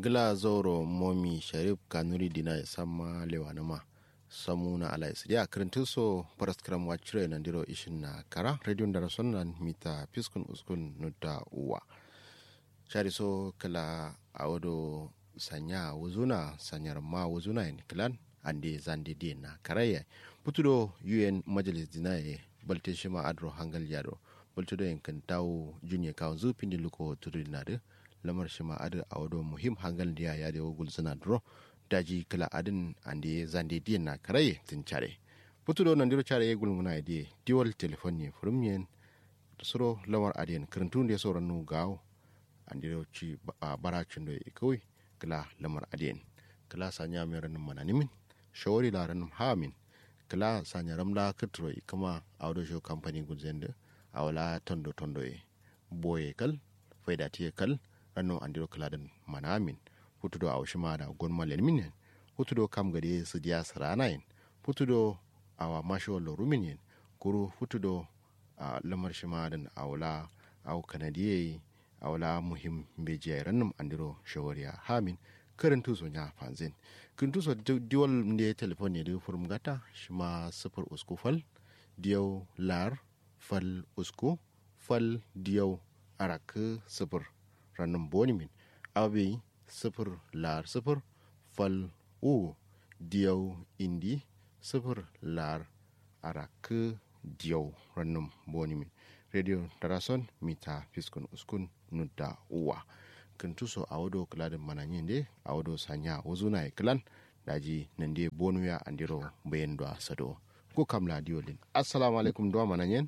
gila zoro momi sharif kanuri dina ya sama lewanuma samu na ala isidia kirintin so paraskram wachire na ndiro ishin na kara radio ndara sonnan mita piskun uskun nuda uwa shari so kala awodo sanya wuzuna sanyar ma wuzuna en kilan ande zande di na karaya putudo un majalis dina ye balte shima adro hangal yado bultudo en kan tawo junye kawo zupindi luko tudu dinade lamar shima adin a wado muhim hangal diya ya da wugul suna duro daji kala adin ande zande diyan na karaye tin care putudo nan diro care yegul muna di diwal telefon ne furum yen suro lamar adiyan kirintun da sauran nu gawo an diro ci a baracin da kawai kala lamar adiyan kala sanya mai ranin mananimin shawari la ranin hamin kala sanya ramla kitro kama a wado show company gudzen da a wala tondo tondo e boye kal faida tiye kal ranno andiro kaladan manamin futudo awshima da gonma lenminen futudo kam gade su diya saranayin futudo awa masho loruminyen kuru futudo a lamar shima dan awla aw kanadiye awla muhim beje rannum andiro shawariya hamin karin tuso nya fanzin kin tuso diwal ne telefon ne da furum gata shima sifir usku fal diyau lar fal usku fal diyau arak sifir rannan bonimin abe sifir lar sifir fal u diyau indi sifir lar arak diyau rannan bonimin radio tarason mita fiskun uskun nudda uwa kan tuso a wado kiladin mananyin de a wado sanya wuzuna ya kilan daji nan de bonuya andiro bayan da sado ko kamla diolin assalamu alaikum do mananyin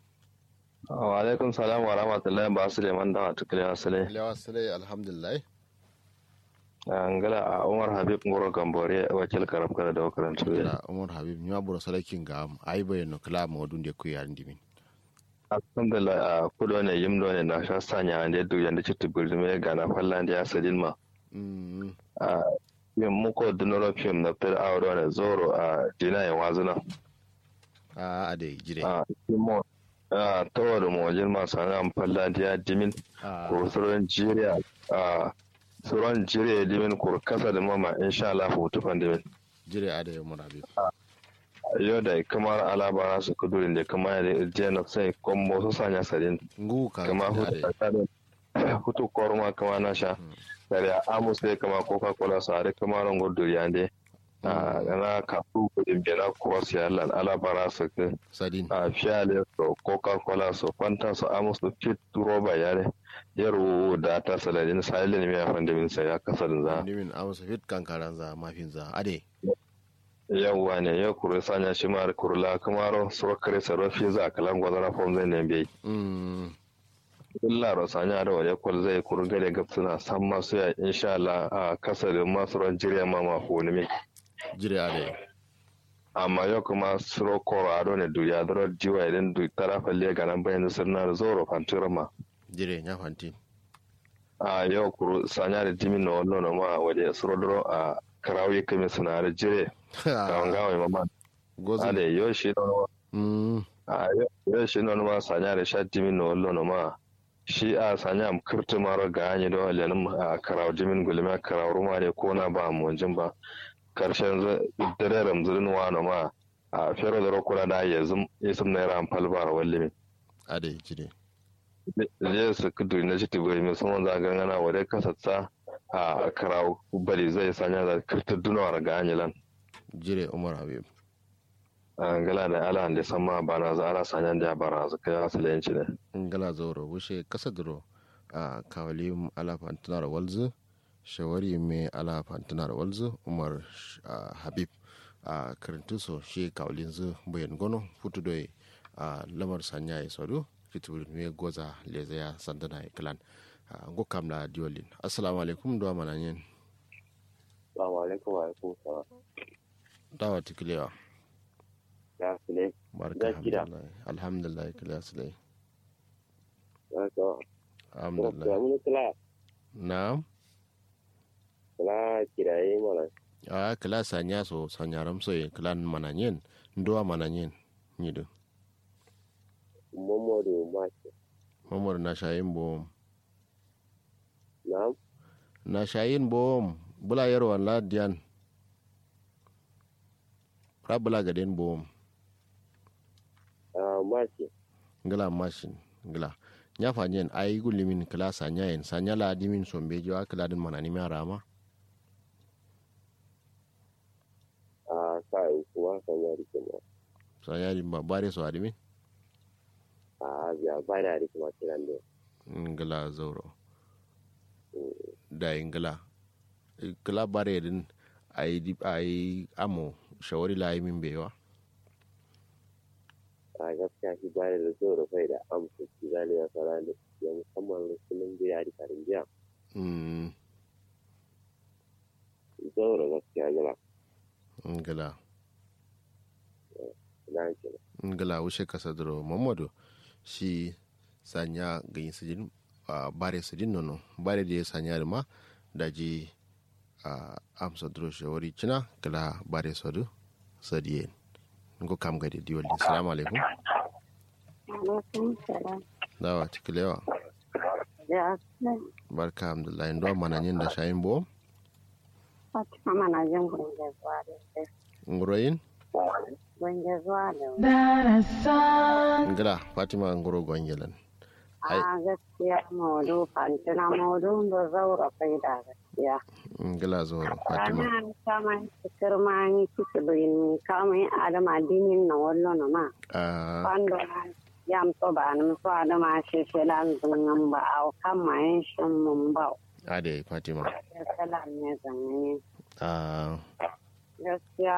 wa alaikum salam wa rahmatullahi ba su leman da wata kiliya sale lewa sale alhamdulillah angala a umar habib ngoro gambore wakil karab kala da wakarantu ya umar habib nya buro salakin ga ai bayan kila ma wadun de ku yarin dimin alhamdulillah a kudo ne yimdo ne na sha sanya ande du yanda citu birzume ga na fallan da ya sadin ma a yin muko dunoro film na fir auro ne zoro a dina ya wazuna a ade jire a kimo a tawar mu wajen masu hannun fallan da ya dimin ko suron jiriya a suron jiriya dimin ko kasa da mama insha Allah hutu fan dimin jire ade umar habib yau da kamar alabara su kudurin da kama da jena sai kuma su sanya sadin ngu ka kama hutu korma kama na sha dare amus sai kama coca cola su are kama ran gudu ya ne na kafu kudin bena cross ya lan alabara su ke sadin a fiyale su coca cola su fanta su amus su fit roba ya ne yaro da ta saladin silent mai afan da min sai ya kasar za dimin amsa fit kankaran za mafin za ade yawwa ne ya kuri sanya shi ma kurla kamaro surkare sarrafi za a kalan gwazara fom zai ne bai illa ro sanya da wani kwal zai kuri gare gabsuna san masu ya insha Allah a kasarin masu ran jirya ma ma honi me jire ade amma yau kuma suro koro ado ne duniya da jiwa idan du tara falle ga nan bayan sirna da zoro fantura ma jire nya fantin a yau kuru sanya da jimin na wannan ma waje suro duro a karawi kame suna da jire kawon gawai mama gozi ale yo shi no mm a yo shi no ma sanya da sha jimin no wallo no ma shi a sanya am kirtu maro ga anyi do lenin a karaw jimin gulma karaw ruma ne ko na ba mu jin ba karshen dare ramzurin wa no ma a fero da rokura da yazum yasum na ran falbar wallimin ade jire zai su kudu na shi tibai mai sun za gangana wadai kasatsa a karaw bari zai sanya da kirtu dunawar ga anyi lan jire umar habib ngala da ala da sama bana za ala sanyan da bara su kai asalenci ne ngala zoro wushe kasa duro a kawali ala fantunar walzu shawari me ala fantunar walzu umar ah, habib a karantuso shi kawalin zu bayan gono futu doye a lamar sanya ya sadu fitibir me goza leza ya sandana ya kilan ngo kamla diolin assalamu alaikum do mananyen Assalamu alaikum wa alaikum salam. dawa tikilewa Ya sile. barka Zaki da. alhamdulillah alhamdulillah kila silai Ya so. Ya alhamdulillah mun kula na'am kula kiraye mana. a kila sanya so sanya ramso ye kilan mananyen ndowa mananyen nyido Momodu Mashi. mamor na shayin bo Na'am. na shayin bom bula yarwan ladiyan ra bula gaden bom Ah, mace. ngala mashin ngala nya fanyen ay gulimin kala sanya yen sanya la dimin sombe jo akala din manani mi arama Ah, sai kuma sanya rike ma. sanya di ba bare so adimin Ah, biya ba da rike ma kiran da. ngala zauro da ngala kala bare din ay di ay amo shawari la yi min bewa A gaskiya shi ba da zo da kai da amsa shi zali ya fara da ya musamman rukunin da ya rika rinjiya. mm Zo da gaskiya gina. ngala Na ke ngala wushe kasadro mamadu shi sanya ganyi sijin a bare sijin nono bare da ya sanya da ma da ji a amsa dro shawari cina kala bare sadu sadiyen ngo kam gade diwali assalamu alaikum alaikum salam dawa tikilewa da aslan barka alhamdulillah ndo mananyin da shayin bo fatima mana jin gunge zuwa da sai nguroyin gunge zuwa da ngala fatima ngoro gongelan Ai. a gaskiya maudu fantina maudu da zaura kai da gaskiya ngala zo fatima ranar kama cikir ma ni kike bayin kama yin adama dinin na wallo na ma a kwando yam to ba ni so adama shi shi lan zungan ba au kama yin shin mun ba ade fatima ya salam ne zanne a gaskiya